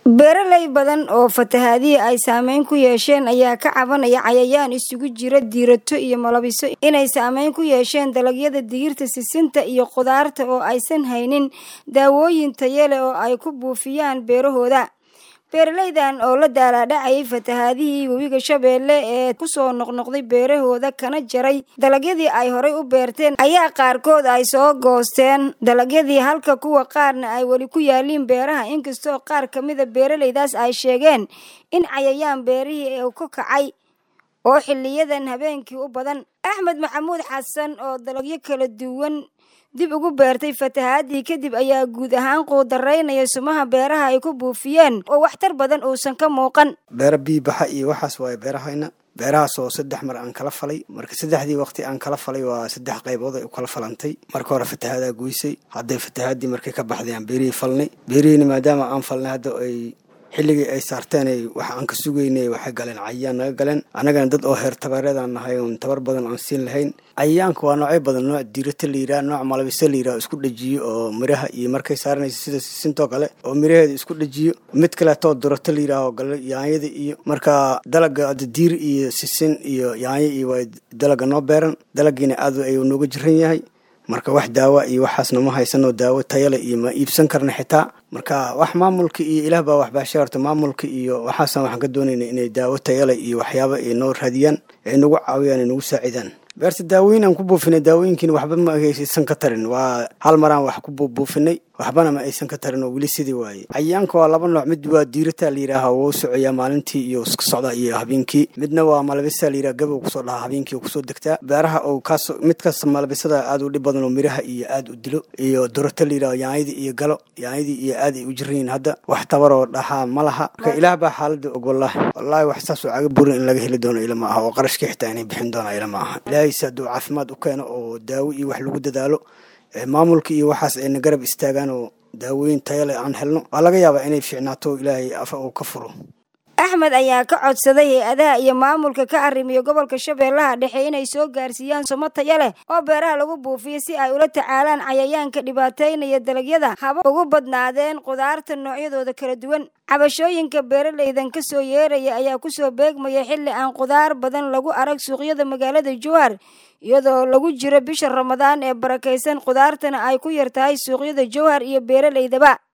beeraley badan oo fatahaadihii ay saameyn ku yeesheen ayaa ka cabanaya cayayaan isugu jira diirato iyo malabiso inay saameyn ku yeesheen dalagyada digirta sisinta iyo khudaarta oo aysan haynin daawooyin tayale oo ay ku buufiyaan beerahooda beeraleydan oo la daalaadhacayay fatahaadihii webiga shabeelle ee kusoo noqnoqday beerahooda kana jaray dalagyadii ay horay u beerteen ayaa qaarkood ay soo goosteen dalagyadii halka kuwa qaarna ay weli ku yaaliin beeraha inkastoo qaar ka mida beeraleydaas ay sheegeen in cayayaan beerihii uu ka kacay oo xiliyadan habeenkii u badan axmed maxamuud xasan oo dalagyo kala duwan dib ugu beertay fatahaadii kadib ayaa guud ahaan quudaraynaya sumaha beeraha ay ku buufiyeen oo waxtar badan uusan ka muuqan beera biibaxa iyo waxaas waaye beerahayna beerahaas oo saddex mar aan kala falay marka saddexdii waqti aan kala falay waa saddex qaybood ay u kala falantay marka hore fatahaadaa goysay hadday fatahaadii markay ka baxday aan beerihii falnay beerihiina maadaama aan falnay hadda ay xilligii ay saarteen wax aan ka sugaynay waxay galeen cayayaan naga galeen annagana dad oo heer tabareedaan nahay oon tabar badan aan siin lahayn cayayaanka waa noocyo badan nooc diirata la yidhaha nooc malabisa la yidhaha isku dhajiyo oo miraha iyo markay saaranaysa sida sisintoo kale oo miraheeda isku dhajiyo mid kaleetoo durata la yidhaha oo gale yaanyada iyo marka dalaga diir iyo sisin iyo yaanyo iyo waa dalaga noo beeran dalagiina aad ayuu nooga jiran yahay marka wax daawa iyo waxaasna ma haysanoo daawo tayale iyo ma iibsan karna xitaa marka wax maamulka iyo ilaah baa waxbaashay horta maamulka iyo waxaasaan waxaan ka doonayna inay daawo tayale iyo waxyaaba ay noo raadiyaan ay nagu caawiyaan ay nagu saacidaan beerta daawooyin aan ku buufinay daawooyinkiina waxba ma aysan ka tarin waa hal maraan wax ku buufinay waxbana ma aysan ka tarin oo weli sidii waaye cayayaanka waa laba nooc mid waa diirataa la yidhaaha wuu socoyaa maalintii iyo iska socdaa iyo habeenkii midna waa malabisa la yidhaha gabow kusoo dhahaa habeenkii kusoo degtaa beeraha oo kaas mid kasta malabisada aad u dhib badan oo miraha iyo aad u dilo iyo durata la yidhaha yaanyadii iyo galo yaanyadii iyo aad ay u jiran yihiin hadda wax tabaroo dhahaa ma laha marka ilaah baa xaalada og wallahi wallaahi wax saas oo caga burin in laga heli doono ila ma aha oo qarashkii xitaa inay bixin doona ila ma aha ilaahayse hadduu caafimaad u keeno oo daawo iyo wax lagu dadaalo maamulka iyo waxaas ayna garab istaagaan oo daawooyin tayale aan helno waa laga yaabaa inay fiicnaato ilaahay afa uu ka furo axmed ayaa ka codsaday hay-adaha iyo maamulka ka arrimiya gobolka shabeellaha dhexe inay soo gaarsiiyaan sumo taya leh oo beeraha lagu buufiyo si ay ula tacaalaan cayayaanka dhibaataynaya dalagyada haba ugu badnaadeen khudaarta noocyadooda kala duwan cabashooyinka beeraleydan ka soo yeeraya ayaa kusoo beegmaya xilli aan khudaar badan lagu arag suuqyada magaalada jowhar iyadoo lagu jiro bisha ramadaan ee barakaysan khudaartana ay ku yar tahay suuqyada jowhar iyo beeraleydaba